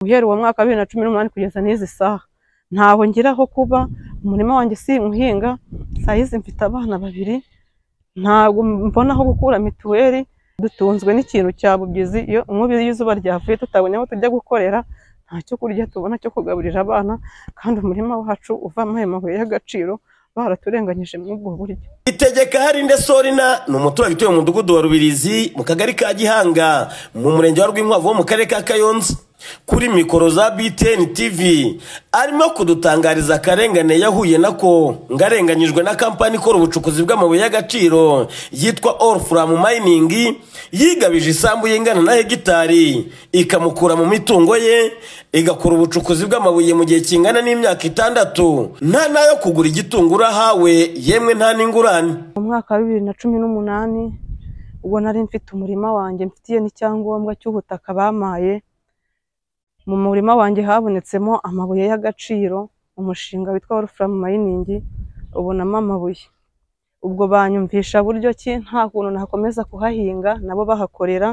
guhera uwo mwaka wa bibiri na cumi n'umunani kugeza n'izi saha ntaho ngira aho kuba umurima wanjye si uhinga saa yizi mfite abana babiri ntabwo mbona aho gukura mituweli dutunzwe n'ikintu cya bubyizi iyo umubi y'izuba ryavuye tutabonye aho tujya gukorera nta cyo kurya tubona cyo kugaburira abana kandi umurima wacu uvamo ayo mabuye y'agaciro baraturenganyije muri ubwo buryo itegeka harinde sorina ni umuturage utuye mu mudugudu wa rubirizi mu kagari ka gihanga mu murenge wa rwinkwavu wo mu karere ka kayonza kuri mikoro za btn tv arimo kudutangariza akarengane yahuye nako ngarenganyijwe na kampani ikora ubucukuzi bw'amabuye y'agaciro yitwa all from mining yigabije isambu y'ingana na hegitari ikamukura mu mitungo ye igakora ubucukuzi bw'amabuye mu gihe kingana n'imyaka itandatu nta nayo kugura igitungura hawe yemwe nta n'ingurane mu mwaka wa bibiri na cumi n'umunani ubwo nari mfite umurima wanjye mfitiye n'icyangombwa cy'ubutaka bamaye mu murima wanjye habonetsemo amabuye y'agaciro umushinga witwa wolufuramu mayiningi ubonamo amabuye ubwo banyumvisha buryo ki nta kuntu nakomeza kuhahinga nabo bahakorera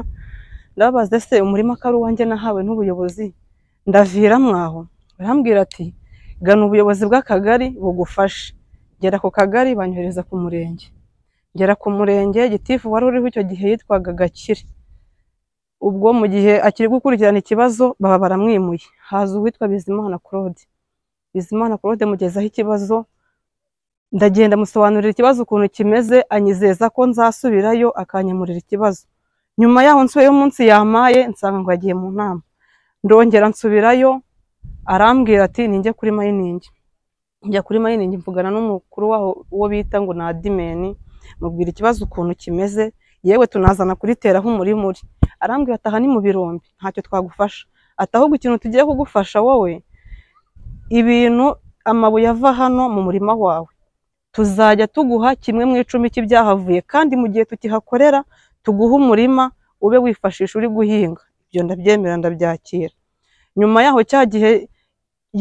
ndababaza se umurima ko ari uwanjye nahawe n'ubuyobozi ndavira mwaho barambwira ati gana ubuyobozi bw'akagari bugufashe gera ku kagari banyohereza ku murenge ngera ku murenge gitifu wari uriho icyo gihe yitwaga gakire ubwo mu gihe akiri gukurikirana ikibazo baba baramwimuye haza uwitwa bizimana claude bizimana claude mugezaho ikibazo ndagenda musobanurira ikibazo ukuntu kimeze anyizeza ko nzasubirayo akanyemurira ikibazo nyuma yaho nsubiye umunsi yamaye nsanga ngo yagiye mu nama ndongera nsubirayo arambwira ati ninjye kuri mayiningi njya kuri mayiningi mvugana n'umukuru waho uwo bita ngo ni adimeni mubwira ikibazo ukuntu kimeze yewe tunazana kuriteraho umurimuri arambwira ati aha ni mu birombe ntacyo twagufasha ati ahubwo ikintu tugiye kugufasha wowe ibintu amabuye ava hano mu murima wawe tuzajya tuguha kimwe mu icumi cy'ibyahavuye kandi mu gihe tukihakorera tuguha umurima ube wifashisha uri guhinga ibyo ndabyemera ndabyakira nyuma yaho cya gihe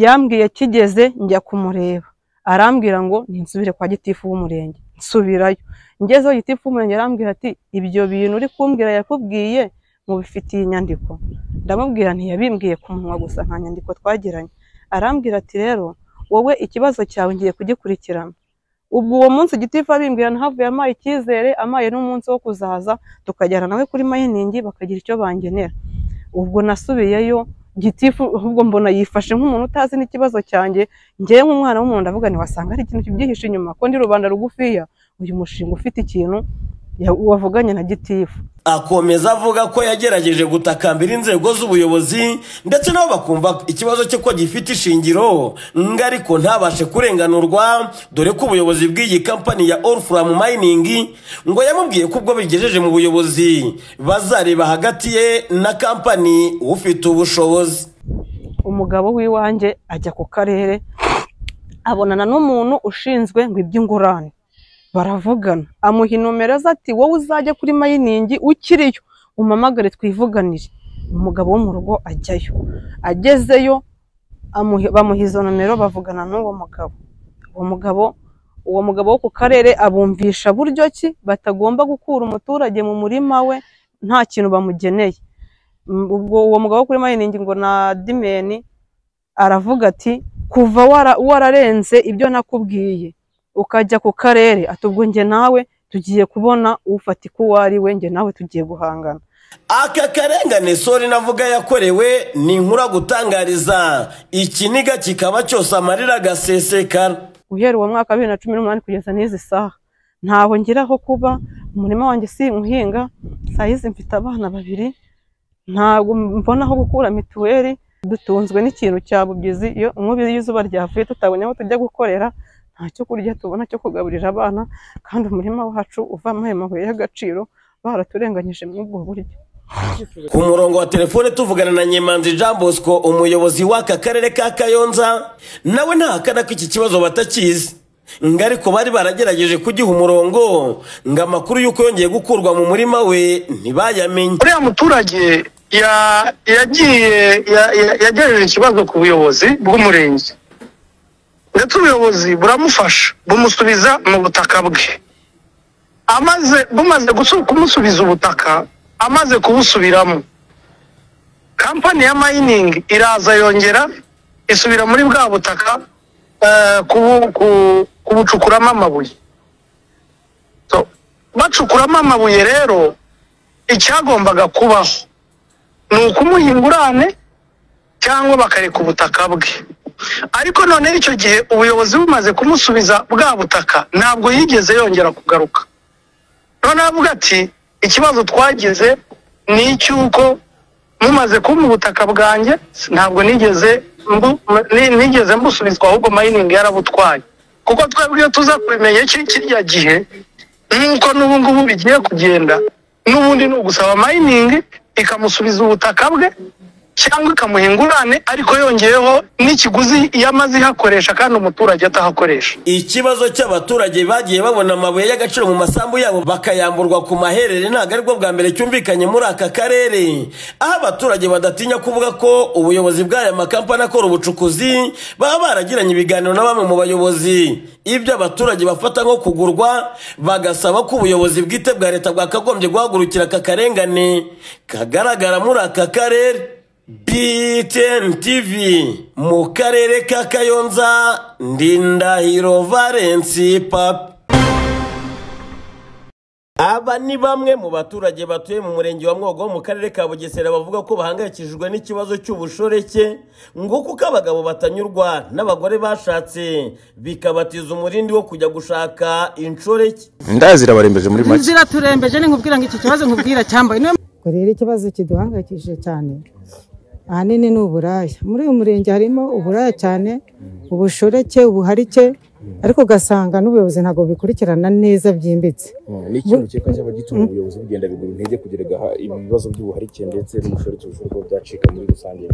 yambwiye kigeze njya kumureba arambwira ngo ninsubire kwa gitifu w'umurenge nsubirayo ngezeho gitifu w'umurenge arambwira ati ibyo bintu uri kumbwira yakubwiye mubifitiye inyandiko ndamubwira ntiyabimbwiye ku munwa gusa nta nyandiko twagiranye arambwira ati rero wowe ikibazo cyawe ngiye kugikurikirana ubwo uwo munsi gitifu abimbwira ntavuye amaye icyizere amaye n'umunsi wo kuzaza tukajyana nawe kuri mayiningi bakagira icyo bangenera ubwo nasubiyeyo gitifu ahubwo mbona yifashe nk'umuntu utazi n'ikibazo cyanjye ngewe nk'umwana w'umuntu ndavuga nti wasanga ari ikintu kibyihishe inyuma ko ndi rubanda rugufiya uyu mushinga ufite ikintu wavuganye na gitifu akomeza avuga ko yagerageje gutakambira inzego z'ubuyobozi ndetse nabo bakumva ikibazo cye ko gifite ishingiro ngo ariko ntabashe kurenganurwa dore ko ubuyobozi bw'iyi kampani ya orufuramu mayiningi ngo yamubwiye ko ubwo bigejeje mu buyobozi bazareba hagati ye na kampani ufite ubushobozi umugabo w'iwanjye ajya ku karere abonana n'umuntu ushinzwe ngo iby'ingurane baravugana amuha inomero ze ati wowe uzajya kuri mayiningi ukiriyo umamagare twivuganire umugabo wo mu rugo ajyayo agezeyo bamuha izo nomero bavugana n'uwo mugabo uwo mugabo uwo mugabo wo ku karere abumvisha buryo ki batagomba gukura umuturage mu murima we nta kintu bamugeneye ubwo uwo mugabo wo kuri mayiningi ngo na dimeni aravuga ati kuva wararenze ibyo nakubwiye ukajya ku karere atubwo njye nawe tugiye kubona ufatika uwo ari we njye nawe tugiye guhangana aka karengane sori navuga yakorewe ni nkura gutangariza ikiniga kikaba cyose amarira agasesekara guhera uwo mwaka wa bibiri na cumi n'umunani kugeza n'izi saha ntaho ngira aho kuba umurima wanjye si uhinga saa yizi mfite abana babiri ntabwo mbona aho gukura mituweli dutunzwe n'ikintu cya bubyizi iyo umubi y'izuba ryavuye tutabonye aho tujya gukorera nta cyo kurya tubona cyo kugaburira abana kandi umurima wacu uvamo ayo mabuye y'agaciro baraturenganyije muri ubwo buryo ku murongo wa telefone tuvugana na nyemanzi jean bosco umuyobozi w'aka karere ka kayonza nawe ntahakana ko iki kibazo batakizi ngo ariko bari baragerageje kugiha umurongo ngo amakuru y'uko yongeye gukurwa mu murima we ntibayamenye uriya muturage yagiye yagejeje ikibazo ku buyobozi bw'umurenge ndetse ubuyobozi buramufasha bumusubiza mu butaka bwe amaze bumaze kumusubiza ubutaka amaze kubusubiramo kampani ya mayiningi iraza yongera isubira muri bwa butaka eh, kubu- ku- kubucukuramo amabuye So, bacukuramo amabuye rero icyagombaga kubaho ni ukumuha ingurane cyangwa bakareka ubutaka bwe ariko noneho icyo gihe ubuyobozi bumaze kumusubiza bwa butaka ntabwo yigeze yongera kugaruka noneho avuga ati ikibazo twagize ni icy'uko mumaze kumpa ubutaka bwanjye ntabwo nigeze mbu- ni- nigeze mbusubizwa ahubwo mayiningi yarabutwaye kuko twebwe iyo tuza kubimenya iki kirya gihe nk'uko n'ubu ngubu bigiye kugenda n'ubundi ni ugusaba mayiningi ikamusubiza ubutaka bwe cyangwa ikamuha ingurane ariko yongeyeho n'ikiguzi iyo amaze ihakoresha kandi umuturage atahakoresha ikibazo cy'abaturage bagiye babona amabuye y'agaciro mu masambu yabo bakayamburwa ku maherere ntabwo aribwo bwa mbere cyumvikanye muri aka karere aho abaturage badatinya kuvuga ko ubuyobozi bw'aya makampani akora ubucukuzi baba baragiranye ibiganiro na bamwe mu bayobozi ibyo abaturage bafata nko kugurwa bagasaba ko ubuyobozi bwite bwa leta bwakagombye guhagurukira aka karengane kagaragara muri aka karere BTN TV mu karere ka Kayonza Ndindahiro Valence Papa aba ni bamwe mu baturage batuye mu murenge wa mwogo wo mu karere ka bugesera bavuga ko bahangayikishijwe n'ikibazo cy'ubushoreke ngo kuko abagabo batanyurwa n'abagore bashatse bikabatiza umurindi wo kujya gushaka inshoreke ndazirabarembeje muri make inzira turembeje ni nkubwira ngo iki kibazo nkubwira cyambaye niyo ubwo rero ikibazo kiduhangayikishije cyane ahanini ni uburaya muri uyu murenge harimo uburaya cyane ubushoreke ubuharike ariko ugasanga n'ubuyobozi ntabwo bubikurikirana neza byimbitse ni ikintu cyekwa cyaba gituma ubuyobozi bugenda bigura intege kugira ngo aha- ibi bibazo by'ubuharike ndetse n'ubushoreke bushobora kuba byacika muri rusange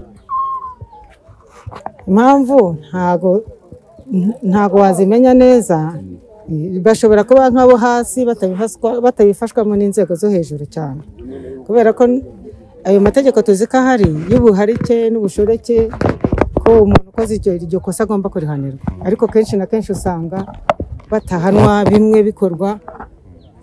impamvu ntago ntago wazimenya neza bashobora kuba nk'abo hasi batabifaswa- batabifashwamo n'inzego zo hejuru cyane kubera ko ayo mategeko tuzi ko ahari y'ubuharike n'ubushoreke ko umuntu ukoze iryo iryo kosa agomba kurihanirwa ariko kenshi na kenshi usanga batahanwa bimwe bikorwa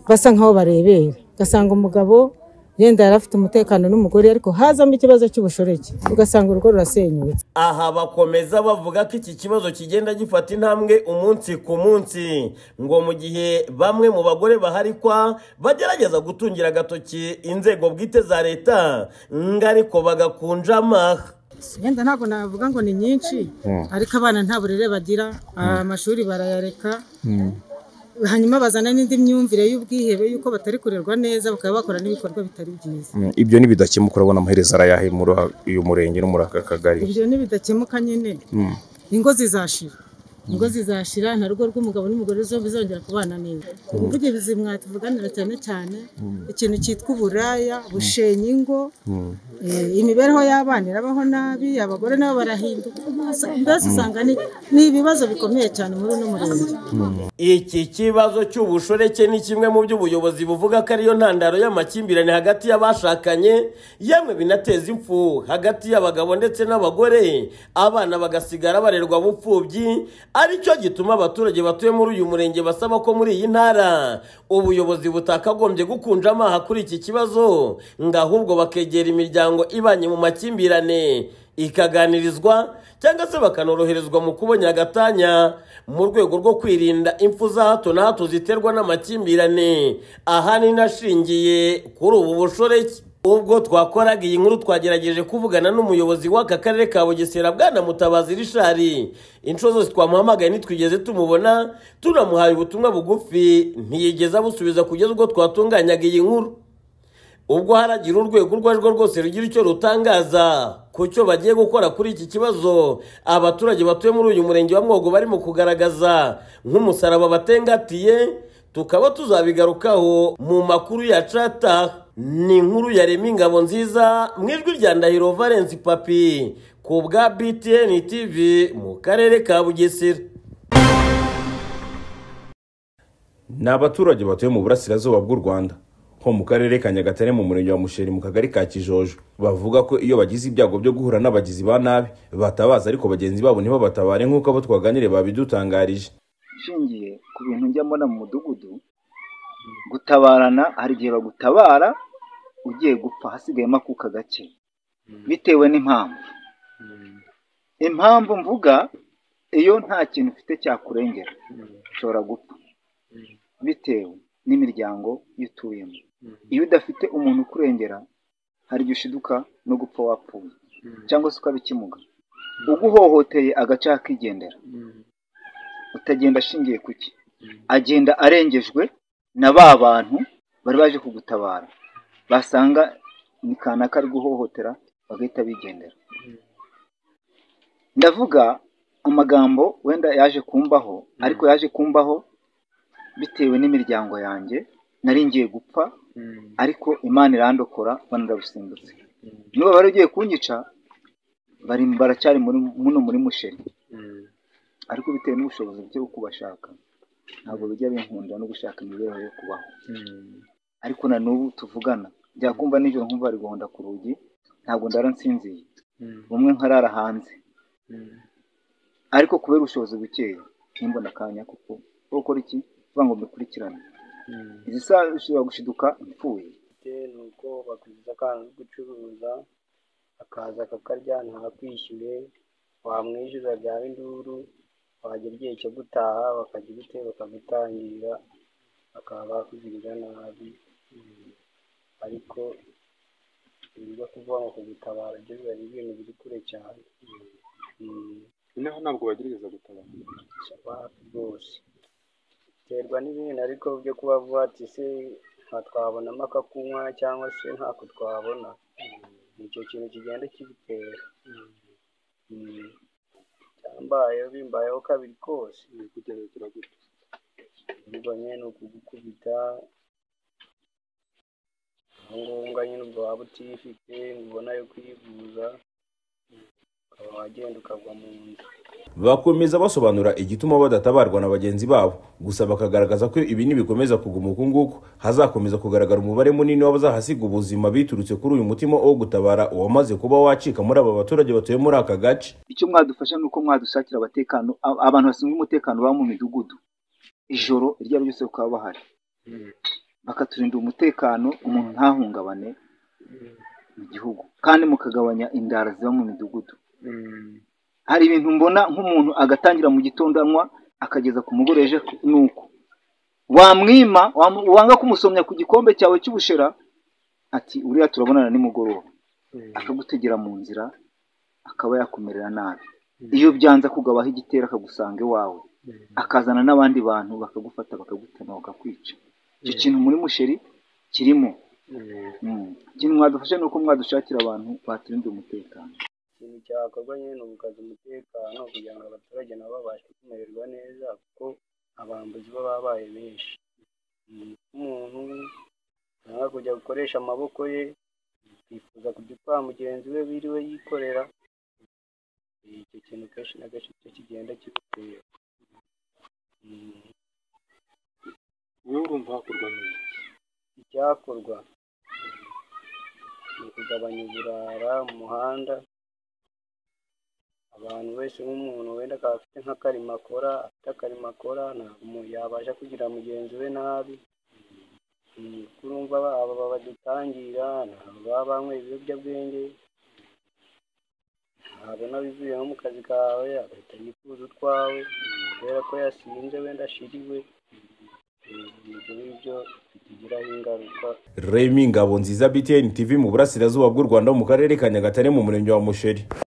basa nk'aho barebera ugasanga umugabo yenda yari afite umutekano n'umugore ariko hazamo ikibazo cy'ubushoreke ugasanga urugo rurasenyutse aha bakomeza bavuga ko iki kibazo kigenda gifata intambwe umunsi ku munsi ngo mu gihe bamwe mu bagore baharikwa bagerageza gutungira agatoki inzego bwite za leta ngo ariko bagakunjamaha yenda ntabwo navuga ngo ni nyinshi ariko abana nta burere bagira amashuri barayareka hanyuma bazana n'indi myumvire y'ubwihebe y'uko batari kurerwa neza bakaba bakora n'ibikorwa bitari byiza ibyo nibidakemuka urabona amaherezo arayahe muri uyu murenge no muri aka kagari ibyo ntibidakemuka nyine ingo zizashira ingo zizashira nta rugo rw'umugabo n'umugore zo bizongera kubana neza ubuvugizi mwatuvuganira cyane cyane ikintu cyitwa uburaya bushenya ingo eh, imibereho y'abana irabaho nabi abagore nabo barahinduka mbese usanga ni ni ibibazo bikomeye cyane muri uno murenge iki kibazo cy'ubushoreke ni kimwe mu byo ubuyobozi buvuga ko ariyo ntandaro y'amakimbirane hagati y'abashakanye yemwe binateza impfu hagati y'abagabo ndetse n'abagore abana bagasigara barerwa bupfubyi aricyo gituma abaturage batuye muri uyu murenge basaba ko muri iyi ntara ubuyobozi butakagombye gukunja amaha kuri iki kibazo ngo ahubwo bakegera imiryango ibanye mu makimbirane ikaganirizwa cyangwa se bakanoroherezwa mu kubona agatanya mu rwego rwo kwirinda impfu za hato na hato ziterwa n'amakimbirane ahanini ashingiye kuri ubu bushoreke ubwo twakoraga iyi nkuru twagerageje kuvugana n'umuyobozi w'aka karere ka bugesera bwana mutabazi rishari inshuro zose twamuhamagaye ntitwigeze tumubona tunamuhaye ubutumwa bugufi ntiyigeze abusubiza kugeza ubwo twatunganyaga iyi nkuru ubwo haragira urwego urwo ari rwo rwose rugira icyo rutangaza ku cyo bagiye gukora kuri iki kibazo abaturage batuye muri uyu murenge wa mwogo barimo kugaragaza nk'umusaraba batengatiye tukaba tuzabigarukaho mu makuru ya cata ni inkuru yarema ingabo nziza mu ijwi rya ndahiro valence papi ku bwa btn tv mu karere ka bugesera ni abaturage batuye mu burasirazuba bw'u rwanda ho mu karere ka nyagatare mu murenge wa musheri mu kagari ka kijojo bavuga ko iyo bagize ibyago byo guhura n'abagizi ba nabi batabaza ariko bagenzi babo ntibabatabare nk'uko abo twaganiriye babidutangarije ishingiye ku bintu njya mbona mu mudugudu gutabarana hari igihe bagutabara ugiye gupfa hasigayemo akuka gake bitewe n'impamvu impamvu mvuga iyo nta kintu ufite cyakurengera ushobora gupfa bitewe n'imiryango iyo utuyemo iyo udafite umuntu ukurengera hari igihe ushiduka no gupfa wapfuye cyangwa se ukaba ikimuga uguhohoteye agace akigendera utagenda ashingiye ku cye agenda arengejwe na ba bantu bari baje kugutabara basanga ni kanaka ari guhohotera bagahita bigendera ndavuga amagambo wenda yaje kumbaho ariko yaje kumbaho bitewe n'imiryango yanjye nari ngiye gupfa ariko imana irandokora banarabusimbutse niba bari ugiye kunyica bari baracyari muri muno muri musheri ariko bitewe n'ubushobozi bwo kubashaka ntabwo bijya binkunda no gushaka imibereho yo kubaho ariko na n'ubu tuvugana byakumva nijoro nkumva bari guhonda ku rugi ntabwo ndara nsinziye bumwe nkarara hanze ariko kubera ubushobozi bukeya ntimbona akanya kuko kuko gukora iki kuvuga ngo mbikurikirane izi saha zishobora gushiduka ipfuye ni uko bakugiza akana ari gucuruza akaza akakarya ntakwishyure wamwishyuza byaba induru wagera igihe cyo gutaha bakajya ubute bakagutangira bakaba bakugirira nabi ariko ibyo kuvuga ngo kugutabara byo biba ari ibintu biri kure cyane noneho ntabwo bagerageza gutabara hafi rwose biterwa n'ibintu ariko byo kuba vuba ati se nta twabonamo akakunywa cyangwa se ntako twabona ni icyo kintu kigenda kibitera Mm. cyambayeho bimbayeho kabiri kose kugerageza gute ubwo nyine ni ukugukubita aho ngombwa nyine ubwo waba utifite ngo ubona yo kwivuza ukaba wagenda ukagwa mu nda bakomeza basobanura igituma badatabarwa na bagenzi babo gusa bakagaragaza ko ibi nibikomeza kuguma uku nguku hazakomeza kugaragara umubare munini w'abazahasiga ubuzima biturutse kuri uyu mutima wo gutabara uwamaze kuba wacika muri aba baturage batuye muri aka gace icyo mwadufasha ni uko mwadusakira abatekano a- abantu bashinzwe umutekano baba mu midugudu ijoro iryo ari ryose bakaba bahari bakaturinda umutekano umuntu ntahungabane mu gihugu kandi mukagabanya indara ziba mu midugudu hari ibintu mbona nk'umuntu agatangira mu gitondo anywa akageza ku mugore ejo ni uko wamwima wam- wanga kumusomya ku gikombe cyawe cy'ubushera ati uriya turabonana nimugoroba akagutegera mu nzira akaba yakumerera nabi iyo byanze akugabaho igitero akagusanga iwawe akazana n'abandi bantu bakagufata bakagutema bakakwica icyo kintu muri musheri kirimo Mm. ikintu mwadufasha ni uko mwadushakira abantu baturinda umutekano ikintu cyakorwa nyine ni ugukaza umutekano kugira ngo abaturage nabo babashe kumererwa neza kuko abambuzi bo babaye benshi Mm, umuntu yanga kujya gukoresha amaboko ye yifuza kujya utwara mugenzi we wiriwe yikorera Eh, icyo kintu kenshi na kenshi cyo kigenda kigutera Mm. wowe urumva hakorwa neza icyakorwa ni ukugabanya uburara mu muhanda abantu wese nk'umuntu wenda akaba afite nk'akarima akora afite akarima akora ntabwo umuntu yabasha kugira mugenzi we nabi Mm, kuko urumva ba- aba badutangira ntabwo baba banyweye ibiyobyabwenge ntabwo n'abivuye nko mu kazi kawe agahita yifuza utwawe kubera ko yasinze wenda ashiriwe Mm, ibyo ngibyo bitugiraho ingaruka remi ngabo nziza btn tv mu burasirazuba bw'u rwanda mu karere ka nyagatare mu murenge wa musheri